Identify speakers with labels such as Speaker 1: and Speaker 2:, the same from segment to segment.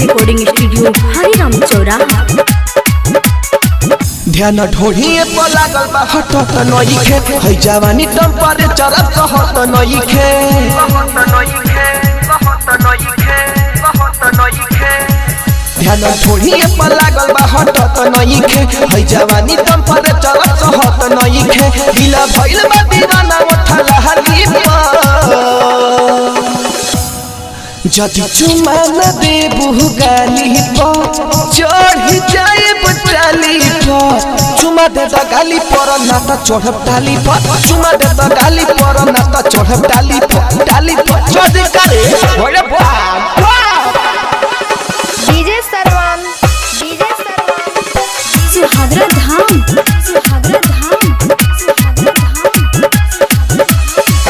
Speaker 1: recording studio Hariram चौराहा
Speaker 2: ध्यान ढोढ़िए पर लागल बा हटत नइखे है जवानी टेम्परेचर कहत नइखे ध्यान ढोढ़िए पर लागल बा हटत नइखे है जवानी टेम्परेचर कहत नइखे दिला भइल बा दीवाना उठल हली जदि चुमा न देबू गाली पर चढ़ जाए बटाली पर चुमा दे द गाली पर ना त चढ़ब डाली पर चुमा दे द गाली पर ना त चढ़ब डाली पर डाली पर चढ़ करे ओरे बाप
Speaker 3: डीजे सरवन डीजे सरवन
Speaker 1: सुहागरा धाम सुहागरा धाम सुहागरा धाम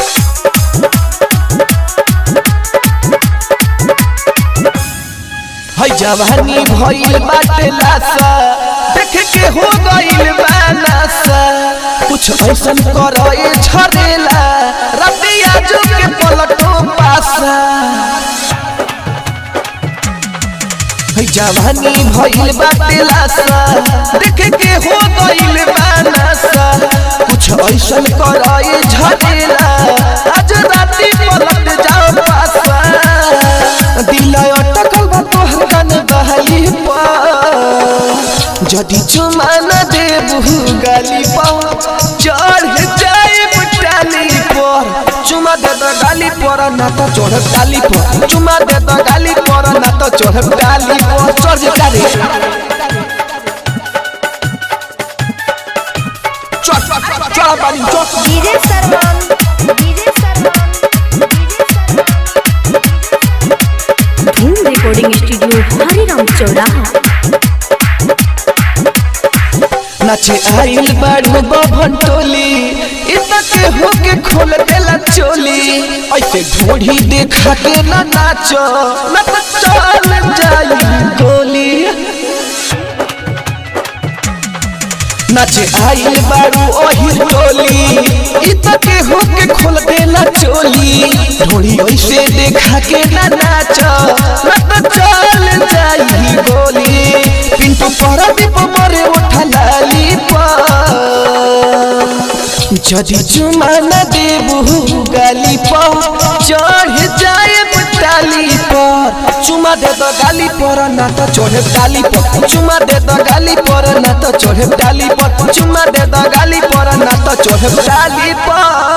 Speaker 2: है जवानी भइल बाटे लासा देख के हो गइल बानासा कुछ ऐसन करे झरेला रतिया जो के पलटो पासा है जवानी भइल बाटे लासा देख के हो गइल बानासा कुछ ऐसन करे झरेला आज राती पलट जाओ पासा दिल अटकल बा तोहर कन बहली पर जदि चुमा न देबू गाली पर चढ़ जाए टाली पर चुमा दे द गाली पर ना तो चढ़ डाली पर चुमा दे द गाली पर ना तो चढ़ डाली पर चढ़ डाली चढ़ चढ़ बाली चढ़
Speaker 3: डीजे सरवन डीजे सरवन डीजे सरवन
Speaker 1: धूम रिकॉर्डिंग स्टूडियो हरिराम चौराहा
Speaker 2: नाचे आइल बाड़ू बभन टोली इतना के होके खोल देला चोली ऐसे ढोढ़ी देखा के ना नाचो ना तो चल जाई गोली नाचे आइल बाड़ू ओही टोली इतना के होके खोल देला चोली ढोढ़ी ऐसे देखा के ना नाचो ना तो चल जाई गोली पिंटू पर दीप मरे उठा लाली जदि चुमा न देबू गाली पर चढ़ जाए टाली पर चुमा दे दो गाली पर ना तो चढ़े डाली पर चुमा दे दो गाली पर ना तो चढ़े डाली पर चुमा दे दो गाली पर ना तो चढ़े डाली पर